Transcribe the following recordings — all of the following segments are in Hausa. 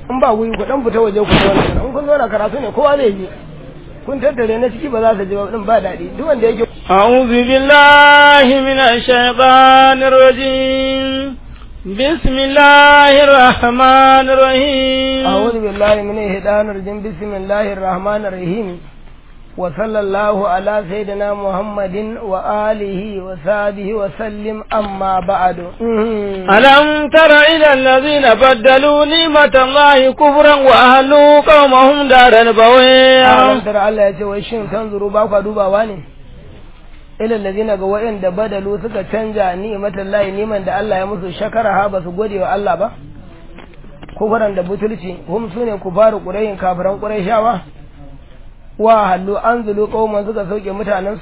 in ba wuyi ku dan fita waje ku zo nan in kun zo na karatu ne kowa zai ji kun tattare na ciki ba za su ji ba din ba daɗi duk wanda yake أعوذ بالله من الشيطان الرجيم بسم الله الرحمن الرحيم أعوذ بالله من الشيطان الرجيم بسم الله الرحمن الرحيم وصلى الله على سيدنا محمد وآله وصحبه وسلم أما بعد ألم تر إلى الذين بدلوا نعمة الله كفرا وأهلوا قومهم دار البويع ألم تر الله يتوى الشين تنظروا باقوا دوبا واني إلى الذين قوائن بدلوا سكا تنجا نعمة الله نعمة دا الله يمسو شكرها بس قولي والله با كفرا دا بطلتي هم سوني كفار قرين كافرا قريشاوا wa hallu an zulu kauman suka sauke mutanensu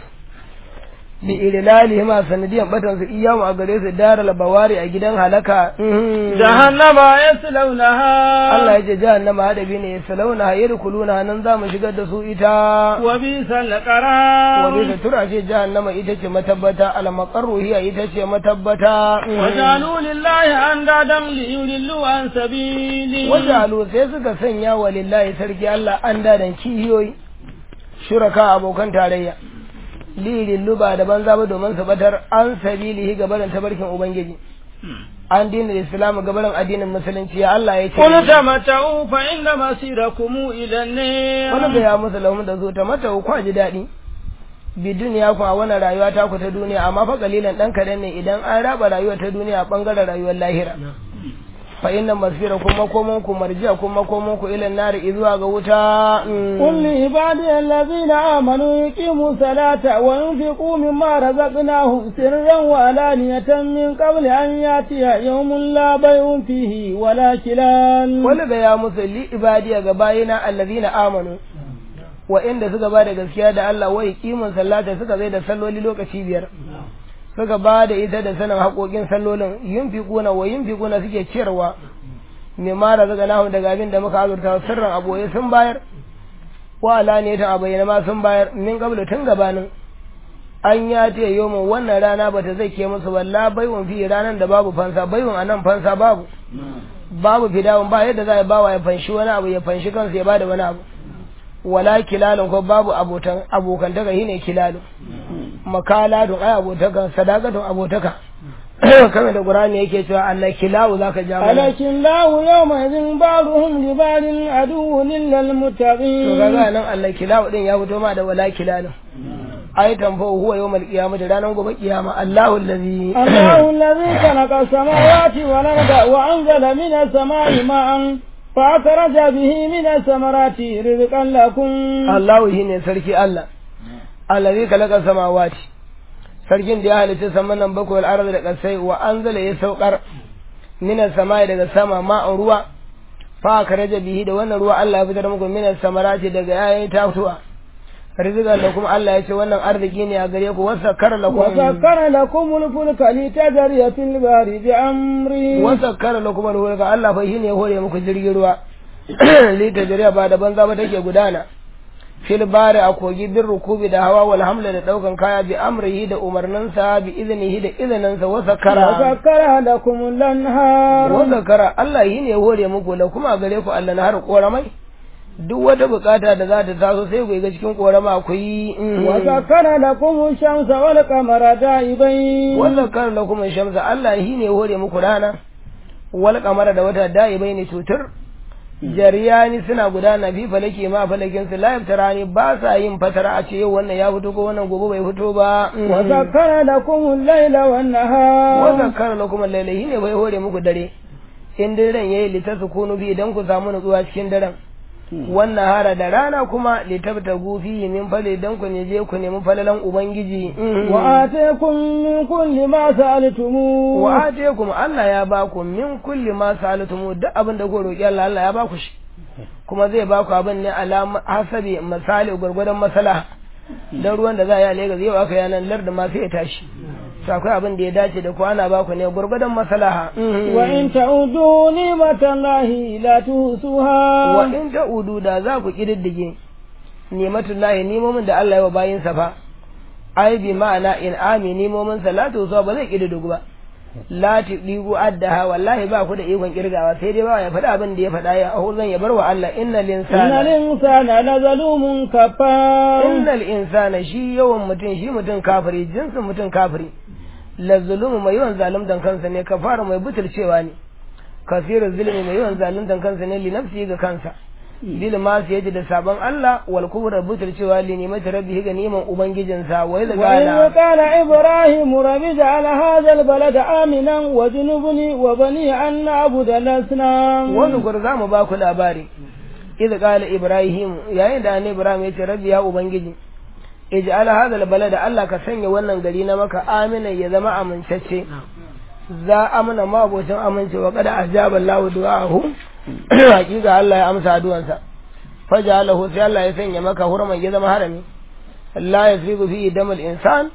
bi irilali ma sanadiyan batan su iyamu a gare su daral bawari a gidan halaka jahannama yaslaunaha Allah ya ce jahannama hadabi ne yaslaunaha yadkhuluna nan za mu shigar da su ita wa bisal qarar wa bi tura ce jahannama ita ce matabbata al maqarru hiya ita ce matabbata wajalu lillahi andadan li yudillu an sabili wajalu sai suka sanya wa lillahi sarki Allah an dadan kihiyoyi shuraka abokan tarayya lirin luba da banza ba domin su batar an sabilihi gabarin tabarkin ubangiji an dinin islamu gabarin addinin musulunci ya Allah ya ce qul tamattu fa inna masirakum ila an-nar wani ga ya musu lahum da zo ta mata ku ji daɗi bi duniya ku a wannan rayuwa ta ku ta duniya amma fa kalilan dan kadan ne idan an raba rayuwa ta duniya bangaren rayuwar lahira fa inna masfira kuma komon ku marjiya kuma komon ku ila nari izuwa ga wuta qul li ibadi allazina amanu yuqimu salata wa yunfiqu mimma razaqnahum sirran wa alaniyatan min qabli an yatiya yawmun la bay'un fihi wala kilal wani ga ya musu li ibadi ga bayina allazina amanu wa inda suka ba da gaskiya da Allah wa yuqimu salata suka zai da salloli lokaci biyar suka ba da ita da sanin haƙoƙin sallolin yin fiƙuna wa yin fiƙuna suke ciyarwa mai mara zaga nahu daga abin da muka azurta sirran aboye sun bayar wa alaniyatan a bayyana ma sun bayar min qablu tun gabanin an ya ce yomin wannan rana bata zai ke musu walla baiwan fi ranar da babu fansa baiwan anan fansa babu babu fidawun ba yadda za a bawa ya fanshi wani abu ya fanshi kansa ya bada wani abu wala kilalun ko babu abotan abokantaka shine kilalun makala don ai abotaka sadaka don abotaka kamar da qur'ani yake cewa Allah kilawu zaka ja mana alakin lahu yawma idin ba'dhum li ba'din aduwwun lil muttaqin to kaga nan Allah kilawu din ya fito ma da wala kilalun ai tamfa huwa yawmal qiyamah ranar gobe kiyama Allahu allazi Allahu allazi khalaqa samawati wal arda wa anzala minas samai ma'an فأخرج به من الثمرات رزقا لكم الله هنا سركي الله الذي خلق السماوات sarkin da ya halitta saman nan bakwai al'arar da ƙasai wa an zala ya saukar minas samai daga sama ma'an ruwa fa ka raja bihi da wannan ruwa Allah ya fitar muku minas samarati daga yayin tatuwa rizqan da kuma Allah ya ce wannan arziki ne a gare ku wasakkara lakum wasakkara lakum al-fulka li tajriya fil bahri bi amri wasakkara lakum al-fulka Allah fa shine ya hore muku jirgin ruwa li tajriya ba da banza ba take gudana fil bahri a kogi bin rukubi da hawa wal hamla da daukan kaya bi amrihi da umarninsa bi iznihi da izininsa wasakkara wasakkara lakum al-anhar wasakkara Allah shine ya hore muku la kuma gare ku Allah na har koramai duk wata bukata da za ta taso sai ku ga cikin korama ku yi wa zakara lakum shamsa wal qamara da'ibain wa zakara lakum shamsa Allah shi ne hore muku rana wal qamara da wata da'ibain cutar jariyani suna gudana fi falake ma falakin su la yaftarani ba sa yin fatara a ce yau wannan ya fito ko wannan gobe bai fito ba wa zakara lakum al-laila wan nahar wa zakara lakum al-laila shi ne bai hore muku dare in daren yayi litasukunu bi idan ku samu nutsuwa cikin daren wannan hara da rana kuma litabta gufi min fale dan ku ne je ku nemi falalan ubangiji wa ataykum min kulli ma sa'altum wa ataykum Allah ya ba ku min kulli ma sa'altum duk abin da ku roki Allah Allah ya ba ku shi kuma zai ba ku abin ne alama hasabi misali gurgurdan masala dan ruwan da za a yi Lagos yau aka yanan lar da ma sai ya tashi to akwai abin da ya dace da ku ana ba ku ne gurgurdan maslaha wa in ta'udu ni'matallahi la tuhsuha wa in ta'udu da za ku kididdige ni'matullahi nimomin da Allah ya wa bayin sa fa ai bi ma'ana in ami nimomin sa la tuhsuha ba zai kididdigu ba la tudigu addaha wallahi ba ku da ikon kirgawa sai dai ba ya faɗa abin da ya faɗa ya ahu zan ya bar wa Allah innal إن insana الإنسان لظلوم كفار innal insana shi yawan mutum shi mutum kafiri jinsin mutum kafiri la zulumu mai yawan zaluntan kansa ne kafara mai butulcewa ne kasirin zulmi mai yawan zaluntan kansa ne li nafsi ga kansa bil ma sai yaji da sabon Allah wal kubra butulcewa li nimati rabbihi ga niman ubangijinsa wa idza وإذ qala قال إبراهيم رب اجعل هذا البلد آمنا وجنبني وبني أن نعبد الأصنام wani gwar za mu ba ku labari idza qala ibrahim yayin da annabi ibrahim ya ce rabbi ya ubangiji ij'al hadha albalada Allah ka sanya wannan gari na maka amina ya zama amintacce za amana ma abocin amince wa kada ajaba Allah du'ahu hakika Allah ya amsa addu'ansa faja'alahu sai Allah ya sanya maka hurman ya zama harami la yasribu fi damal insan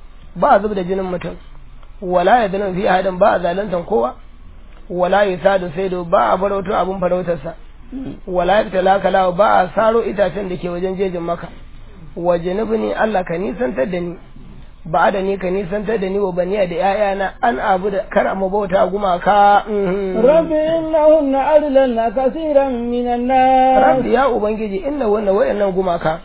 ba zub da jinin mutum wala yadnu fi hadin ba zalantan kowa wala yusadu sai ba a farauto abun farautarsa wala yabtala kala ba a saro itacen da ke wajen jejin maka wa janibni Allah ka nisantar da ni ba da ni ka nisantar da ni wa baniya da ‘ya'yana an abu da kar mu bauta gumaka. رب إنهن أضللن كثيرا من الناس Rabbi ya Ubangiji inna wannan wayannan gumaka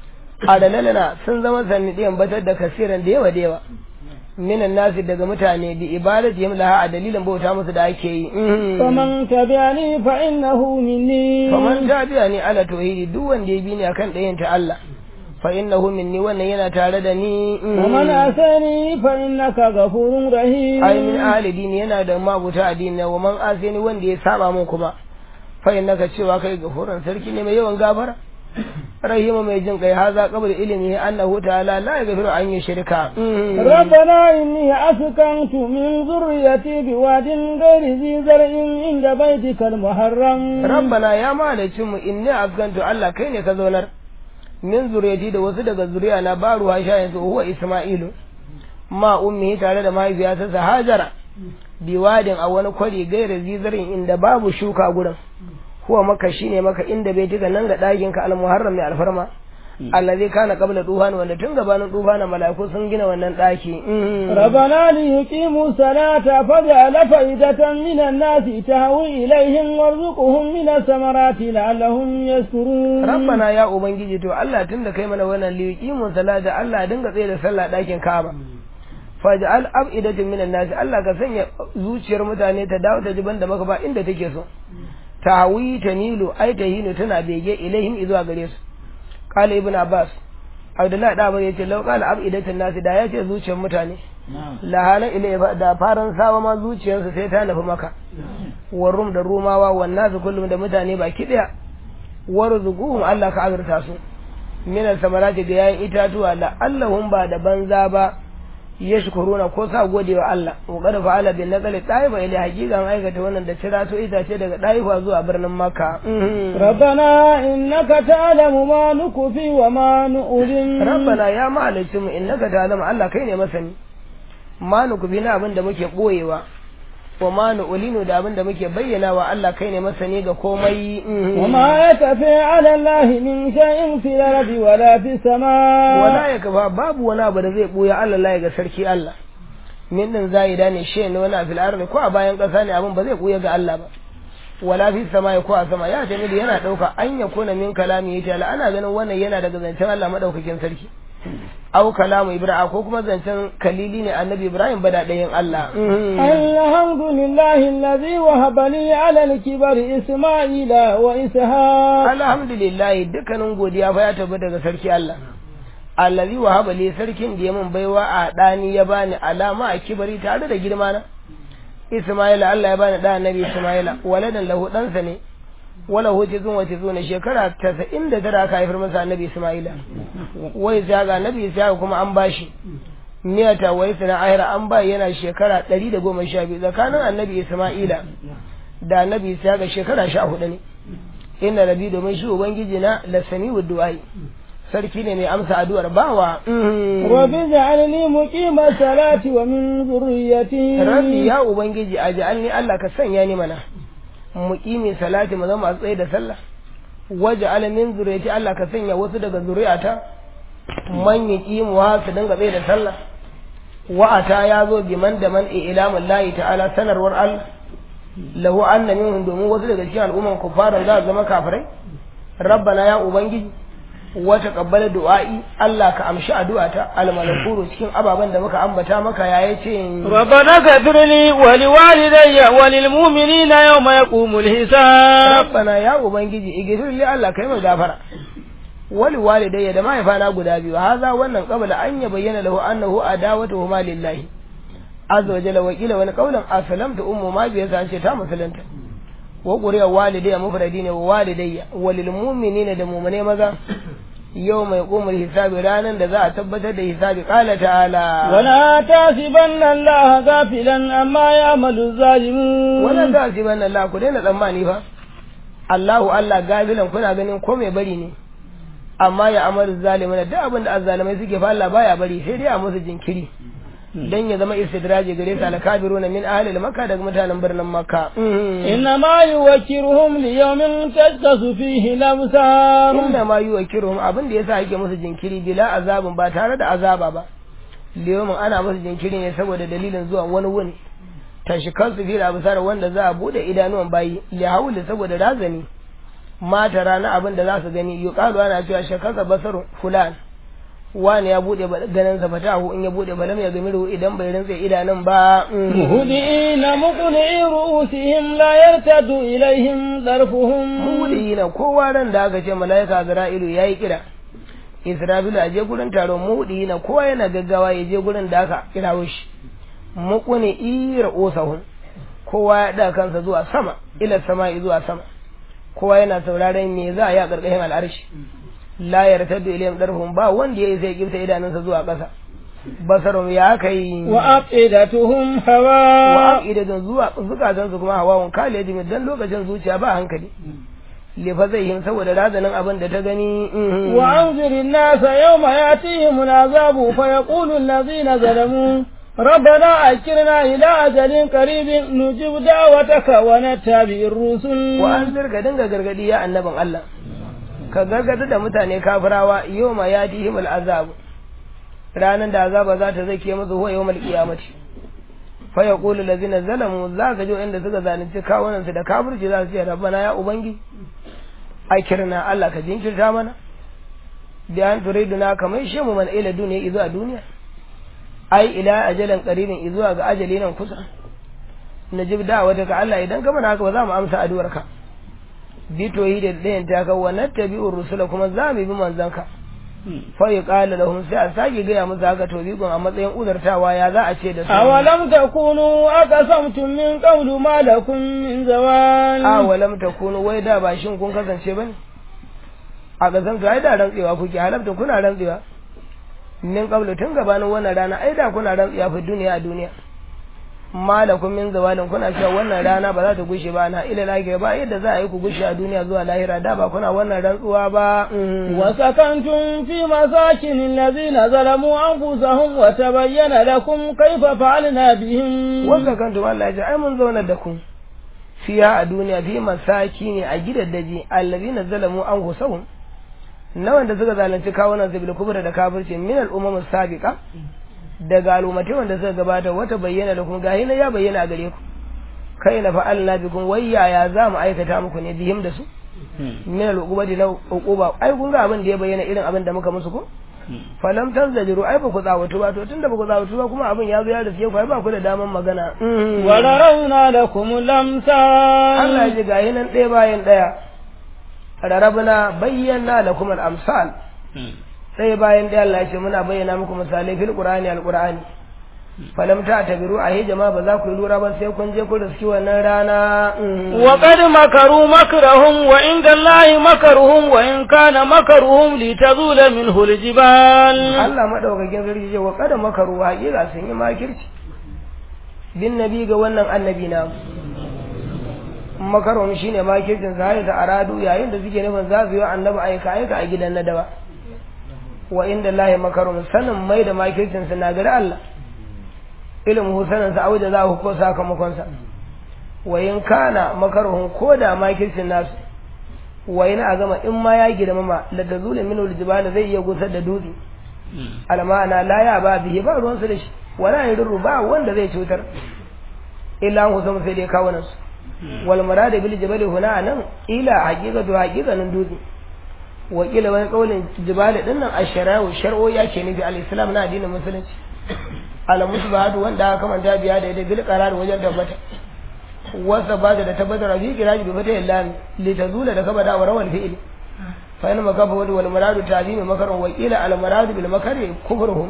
adalalana sun zama sannidiyan batar da kasiran da yawa da yawa. Minan nasi daga mutane bi ibadati laha a dalilin bauta musu da ake yi. فمن تبعني فإنه مني Faman tabi'a ni ala tauhidi duk wanda ya bi ni akan ɗayan ta Allah. Fa innahu minni wannan yana tare da ni. ومن أساني فإنك غفور رحيم ai min ahli dini yana da mabuta addini wa man asini wanda ya saba mun kuma fa innaka cewa kai gafuran sarki ne mai yawan gafara rahimu mai jin kai haza qabl ilmi annahu ta'ala la yaghfiru an yushrika ربنا إني أسكنت من ذريتي بواد غير ذي زرع عند بيتك المحرم rabbana ya malicin mu inni afgantu Allah kai ne ka zaunar min zuriyati da wasu daga zuriya na baru ha sha yanzu huwa isma'ilu ma ummi tare da mahaifiyarsa hajara biwadin a wani kwari gaira zizarin inda babu shuka gurin huwa maka shine maka inda bai tuka nan ga ɗakin ka almuharram mai alfarma allazi kana qabla duhan wanda tun gabanin duhan malaiku sun gina wannan ɗaki ربنا ليقيموا الصلاة فاجعل فائدة من الناس تهوي إليهم وارزقهم من الثمرات لعلهم يشكرون rabbana ya ubangiji to Allah tunda kai mana wannan liqimun salata Allah dinga tsaye da sallah ɗakin Ka'aba faj'al af'idatin minan nas Allah ka sanya zuciyar mutane ta dawo ta jiban da maka ba inda take so tawi tanilu ai tahinu tana bege ilaihim izuwa gare su qala ibn abbas abdullahi da ya ce law qala af'idatin nas da ya ce zuciyar mutane lahala ilai da faran sawa ma zuciyarsu sai ta nufi maka warum da rumawa wannan su kullum da mutane baki daya warzuquhum Allah ka azurta su min samarati ga yayin itatuwa la allahum ba da banza ba yashkuruna ko sa gode wa Allah wa qad fa'ala bin naqli taifa ila haqiqan aikata wannan da cira to itace daga taifa zuwa birnin makka ربنا إنك تعلم ما نكفي وما نؤذن rabbana ya mahalicci mu innaka ta'lamu Allah kai ne masani ma nukubi na abin da muke boyewa wa ma nu'linu da abin da muke bayyana wa Allah kai ne masani ga komai وما يكفي على الله من شيء في الأرض ولا في السماء wala ya kafa babu wani abu da zai buya Allah la ga sarki Allah min din zaida ne shi ne wani fil ardi ko a bayan kasa ne abin ba zai buya ga Allah ba wala fi samai ko a sama ya tani da yana dauka an ya kuna min kalami yace Allah ana ganin wannan yana daga zancen Allah madaukakin sarki au kalamu ibrahim ko kuma zancen kalili ne annabi ibrahim bada ɗayan Allah الحمد لله الذي وهب لي على الكبر إسماعيل وإسحاق alhamdulillah dukkanin godiya fa ya tabbata daga sarki Allah allazi wahaba li sarkin da ya mun baiwa a dani ya bani alama a kibari tare da girma na Ismaila Allah ya bani da annabi Ismaila waladan lahu ɗansa ne wala huce zun wace zuna shekara tasa'in da tara aka haifar masa annabi Ismaila wai sai ga annabi Isa kuma an bashi miyata wai sana ahira an ba yana shekara ɗari da goma sha biyu tsakanin annabi Ismaila da annabi Isa ga shekara sha hudu ne inna rabi domin shi ubangiji na lasami wa du'ai sarki ne mai amsa addu'ar bawa رب اجعلني مقيم الصلاة ومن ذريتي rabbi ya ubangiji a ja'alni Allah ka sanya ni mana muqimi salati mu zama a tsaye da sallah waje alamin zuriyati Allah ka sanya wasu daga zuriyata man yuqimu wa su dinga tsaye da sallah wa'ata ya zo biman da man ilamin layi ta'ala sanarwar Allah lahu anna minhum domin wasu daga cikin al'umman kufaran za su zama kafirai rabbana ya ubangiji wa taqabbala du'a'i Allah ka amshi addu'ata al-malakuru cikin ababen da muka ambata maka ya yace ربنا اغفر لي ولوالدي وللمؤمنين يوم يقوم الحساب rabbana ya ubangiji igfir li Allah kai mai gafara wali walidayya da mahaifana guda biyu haza wannan qabla an ya bayyana lahu annahu adawatuhuma lillahi azza wa jalla wakila wani qaulan aslamtu ummu ma biya san ce ta musulunta wa quriya walidayya mufradi ne wa walidayya walil mu'minina da mu'mine maza yau mai kumar hisabi ranar da za a tabbatar da hisabi kala ta'ala ولا تحسبن الله غافلا عما يعمل الظالمون wannan za su yi wannan Allah ku daina tsammani fa Allahu Allah gafilan kuna ganin ko mai bari ne amma ya amaru zalimin duk abin da azzalimai suke fa Allah baya bari sai dai a musu jinkiri dan ya zama istidraji gare su alkabiruna min ahli makka daga mutanen birnin makka إنما يوكرهم ليوم تشخص فيه الأبصار inda ma yi wa kirhum abin da yasa yake musu jinkiri bila azabin ba tare da azaba ba liyomin ana musu jinkiri ne saboda dalilin zuwa wani wuni tashikan su fi abusar wanda za a bude idanuwan bayi li hauli saboda razani mata rana abin da za su gani yuqalu ana cewa shakasa basarun fulan wani ya bude ganin sa fatahu in ya bude balam ya gamiru idan bai rantsa idanun ba مهدئين مقنعي رؤوسهم لا يرتد إليهم ظرفهم mudi na kowa ran da aka ce malaika Azra'ilu yayi kira Isra'ilu a je gurin taron mudi na kowa yana gaggawa ya je gurin da aka kirawo shi muquni ira usahum kowa ya da kansa zuwa sama ila sama zuwa sama kowa yana sauraron me za a yi a karkashin al'arshi la yartaddu ilayhim darhum ba wanda yayi sai kifta idanunsa zuwa ƙasa basarum ya kai وأفئدتهم wa هواء aqidatun zuwa zukatan su kuma hawawun kale jimi dan lokacin zuciya ba hankali lefa zai yin saboda razanin abin da ta gani mhm. وأنذر الناس يوم يأتيهم العذاب فيقول الذين ظلموا ربنا أكرنا إلى أجل قريب نجب دعوتك ونتبع الرسل wa an zirga dinga gargadi ya annabin Allah ka gargada da mutane kafirawa yawma yatihim al'azab ranan da azaba za ta zake musu huwa yawmal qiyamati fa yaqulu allazina zalamu za ka jo inda suka zalunci kawunan su da kafirci za su ce rabbana ya ubangi akirna Allah ka jinkirta mana da an turiduna kamar shi mu man ila duniya izu a duniya ai ila ajalan qaribin izuwa ga ajali nan kusa najib da'awata ka Allah idan ka mana haka ba za mu amsa addu'arka bi toyi da dayan ta ka wa nattabi'ur rusula kuma za mu bi manzanka fa yuqalu lahum sai a sake gaya musu haka to bigon a matsayin uzartawa ya za a ce da su أولم تكونوا أقسمتم من قبل ما لكم من زوال a walam takunu wai da ba shin kun kasance bane a gazan ai da rantsewa kuke halabta kuna rantsewa min qablu tun gabanin wannan rana ai da kuna rantsewa fi duniya a duniya malakum min zawalin kuna cewa wannan rana ba za ta gushe ba na ila lahira ba yadda za a yi ku gushe a duniya zuwa lahira da ba kuna wannan rantsuwa ba mm. وسكنتم في مساكن الذين ظلموا أنفسهم وتبين لكم كيف فعلنا بهم wanda kan tuma Allah ya ce ai mun zauna da ku fiya a duniya fi masaki ne a gidaddaji allazina zalamu an husahum na wanda suka zalunci kawunan su bil kubra da kafirci min al umam sabiqa daga al'ummati wanda suka gabata wata bayyana da kuma gahi na ya bayyana a gare ku kai na fa'alna bikum wayya ya za mu aikata muku ne bihim da su min al uqubati na uquba ai kun ga abin da ya bayyana irin abin da muka musu ko falam tanzajiru ai ba ku tsawatu ba to tunda ba ku tsawatu ba kuma abin ya zo ya riske ku ai ba ku da daman magana Mm. وضربنا لكم الأمثال Allah ya ji gayi nan ɗaya bayan ɗaya rarabna bayyana lakum al-amsal ɗaya bayan ɗaya Allah ya ce muna bayyana muku misalai fil qur'ani al-qur'ani falam ta tabiru a jama'a ba za ku yi lura ba sai kun je ku riski wannan rana Mm. وقد مكروا مكرهم وعند الله مكرهم وإن كان مكرهم لتزول منه الجبال Allah madaukakin sarki ce wa kada makaru haƙiƙa sun yi makirci bin nabi ga wannan annabi na makarun shine makircin sa da aradu yayin da suke nufin za su yi wa annabi aika aika a gidan nadawa wa inda lahi makarun sanin mai da makircin sa na gari Allah ilimin sanin sa auda za ku ko sakamakon sa wa in kana makaruhun ko da makircin nasu wa in a gama in ma ya girmama la tazulu minhu aljibal zai iya gusar da dutse almana la ya ba bihi ba ruwan su da shi wala yadurru ba wanda zai cutar illa an husam sai dai kawo nasu wal murad bil jabal huna nan ila haqiqatu haqiqanin dutse wa kila wani kaulin jibali din nan ashara'u shar'o ya ce nufi al-islam na addinin musulunci al musbahatu wanda aka manta biya da bil qarar wajen tabbata wasa ba da tabbatar fi kiraji bi fata illa li tazula da kaba da warawal fi'il fa in makafa wal muradu ta'zimi makarun wa kila al muradu bil makari kufruhum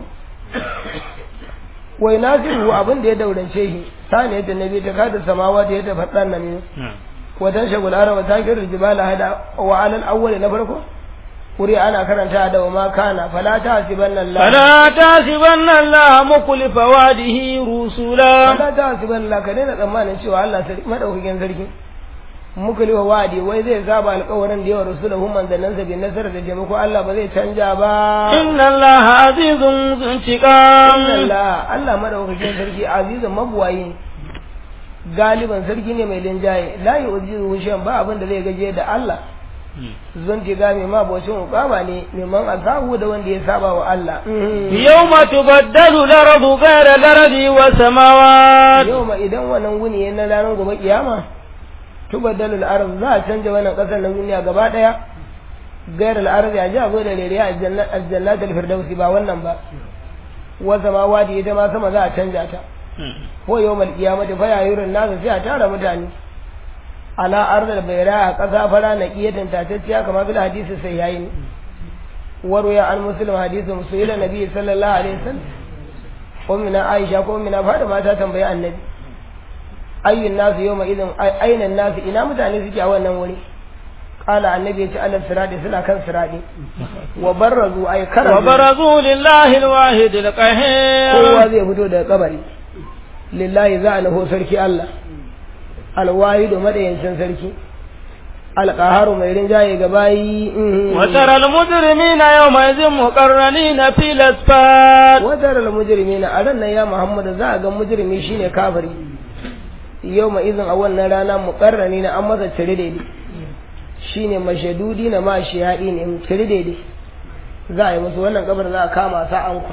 wai nasiru abin da ya daurance shi sani yadda nabi ta kada samawa da yadda fadan nan watan shagul arawa ta kira jibala hada wa alal awwal na farko wuri ana karanta da wa ma kana fala tahsibanna Allah fala tahsibanna Allah mukhlifa wadihi rusula fala tahsibanna Allah ka daina tsammanin cewa Allah madaukakin sarki muklifa wadi wai zai zaba alƙawarin da yawa rasulahu manzannin sa bin nasara da taimako Allah ba zai canja ba inna Allah azizun zuntiqam inna Allah Allah madaukakin sarki azizun mabuwayi galiban sarki ne mai linjaye la yu'jizu shay'an ba abin da zai gaje da Allah zunti ga mai ma bocin hukama ne neman azabu da wanda ya saba wa Allah yawma tubaddalu al-ardu ghayra al-ardi was samawat yawma idan wannan wuni na ranar gobe kiyama tubaddalu al-ard za a canja wannan kasar na duniya gaba daya ghayra al-ardi a ji a da rere a aljannat al-firdausi ba wannan ba wa samawati ita ma sama za a canja ta ko yawmal qiyamati fa yayurun nasu sai a tara mutane ala arzal bayra a ƙasa fara na ƙiyatan tatacciya kamar bil hadisi sai yayi ne warwaya an muslim hadisi musulun nabi sallallahu alaihi wasallam ummina aisha ko ummina fada mata tambayi annabi ayyun nasu yawma idan ainan nasu ina mutane suke a wannan wuri qala annabi ya ce alal sirati suna kan sirati wa barrazu ay karamu wa barazu lillahi alwahid alqahhar kowa zai fito daga kabari lillahi za a nufo sarki Allah alwahidu madayancin sarki alƙaharu mai rinjaye ga bayi watar almujrimina yawma idhin muqarranina fil asfar watar almujrimina a ran nan ya Muhammadu za a ga mujrimi shine kafiri yawma idhin a wannan rana muqarranina an masa cire daidai shine mashadudi na mashiyadi ne cire daidai za a yi musu wannan kabar za a kama sa an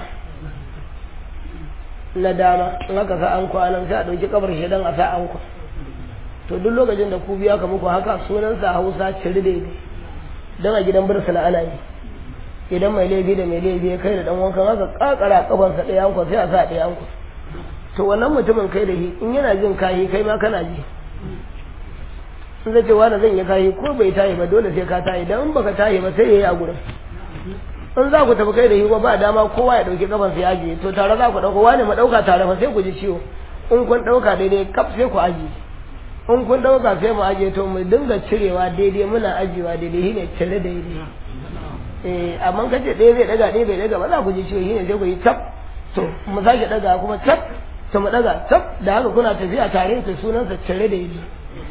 na dama in aka sa an nan sai a ɗauki kabar shaidan a sa an to duk lokacin da ku biya ka muku haka sunansa hausa ciri daidai don a gidan bursuna ana yi idan mai laifi da mai laifi ya kai da dan wankan haka kakara kafansa ɗaya anko sai a sa ɗaya anko to wannan mutumin kai da shi in yana jin kayi kai ma kana ji in zai ce wani zan yi kayi ko bai tayi ba dole sai ka tayi dan in baka tayi ba sai yayi a gurin in za ku tafi kai da shi ba dama kowa ya dauki kafansa ya ajiye to tare za ku dauko wani ma dauka tare fa sai ku ji ciwo in kun dauka daidai kaf sai ku ajiye in kun dauka sai mu ajiye to mu dinga cirewa daidai muna ajiyewa daidai shine cire daidai eh amma kace ɗaya zai daga ɗaya bai daga ba za ku ji ciwo shine sai ku yi tap to mu sake daga kuma tap to mu daga tap da haka kuna tafiya tare da sunansa cire daidai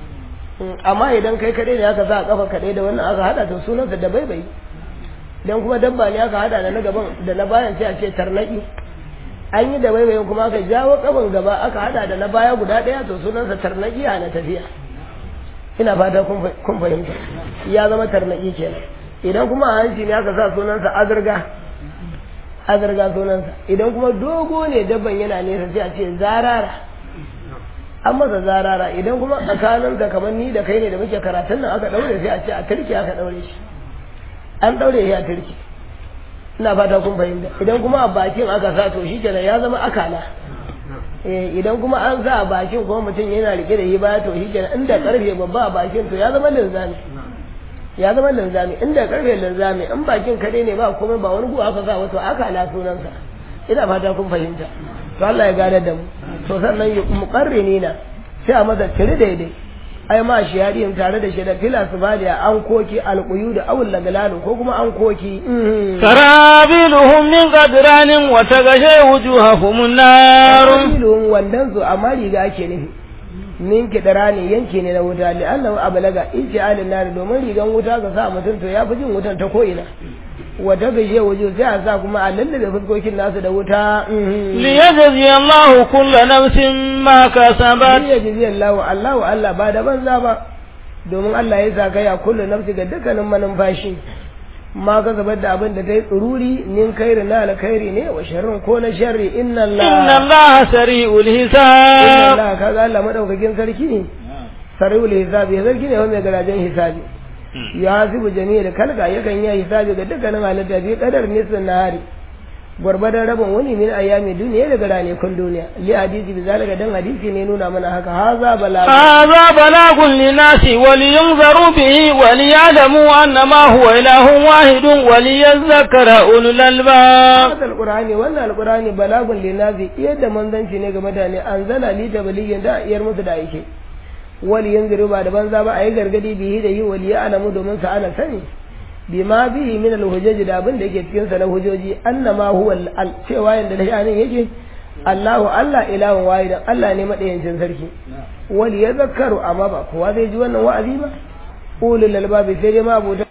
amma idan kai kadai ne aka sa a kafa kadai da wannan aka hada to sunansa da bai bai dan kuma dabba ne aka hada da na gaban da na bayan sai a ce tarnaki an yi da baibayin kuma aka jawo kaban gaba aka hada da na baya guda daya to sunansa tarnaki a na tafiya ina fata kun fahimta ya zama tarnaki kenan idan kuma a hanci ne aka sa sunansa azurga azurga sunansa idan kuma dogo ne dabban yana nesa sai a ce zarara an masa zarara idan kuma tsakaninsa kamar ni da kai ne da muke karatun nan aka daure sai a ce a turki aka daure shi an daure shi a turki ina fata kun fahimta idan kuma a bakin aka sa to shi kenan ya zama akala eh idan kuma an sa a bakin kuma mutum yana rike da shi baya to shi kenan inda karfe babba a bakin to ya zama linzami ya zama linzami inda karfe linzami in bakin kare ne ba komai ba wani guwa aka sa wato akala sunansa ina fata kun fahimta to Allah ya gane da mu to sannan muqarrinina sai a masa cire daidai ai ma shi yadiyin tare da shi da fila su bada an koki alƙuyu da awul lagalalu ko kuma an koki sarabiluhum min qadranin wa tagashe wujuhahum an-nar sarabiluhum wandan su amma riga ake nufi min kidarani yanke ne na wuta li annahu ablaga iji alin nar domin rigan wuta ga sa mutum to ya fi jin wutan ta ko ina wa tagashe wujuh sai a sa kuma a lallabe fuskokin nasu da wuta liyajzi Allahu kullu nafsin ma kasabat liyajzi Allahu Allahu Allah ba da banza ba domin Allah ya sa kai a kullu nafsi ga dukkanin manumfashi ma ka zabar da abin da ta yi tsururi nin kairi na alkhairi ne wa sharrin ko na sharri inna Allah inna Allah sari'ul inna hisab Allah kaga Allah madaukakin sarki ne sari'ul hisabi sarki ne wanda garajen hisabi ya hasibu jami'ar kalga yakan yi hisabi ga dukkanin halitta bi kadar nisan nahari gwargwadon rabin wani min ayyami duniya daga ranakun duniya li hadisi bi zalika dan hadisi ne nuna mana haka haza bala هذا بلاغ للناس ولينذروا به وليعلموا أنما هو إله واحد وليذكر أولو الألباب hada alqur'ani wannan alqur'ani balagun linazi yadda manzanci ne ga mutane anzala li tabaligin da iyar musu da yake wali yanziru ba da banza ba ayi gargadi bihi da yi wali alamu domin sa ana sani bima bihi min alhujaj da abin da yake cikin sa na hujoji annama huwa al cewa yanda da shanin yake Allahu Allah ilahun wahidan Allah ne madayancin sarki wali ya zakaru amma ba kowa zai ji wannan wa'azi ba ulul albabi sai dai ma abuta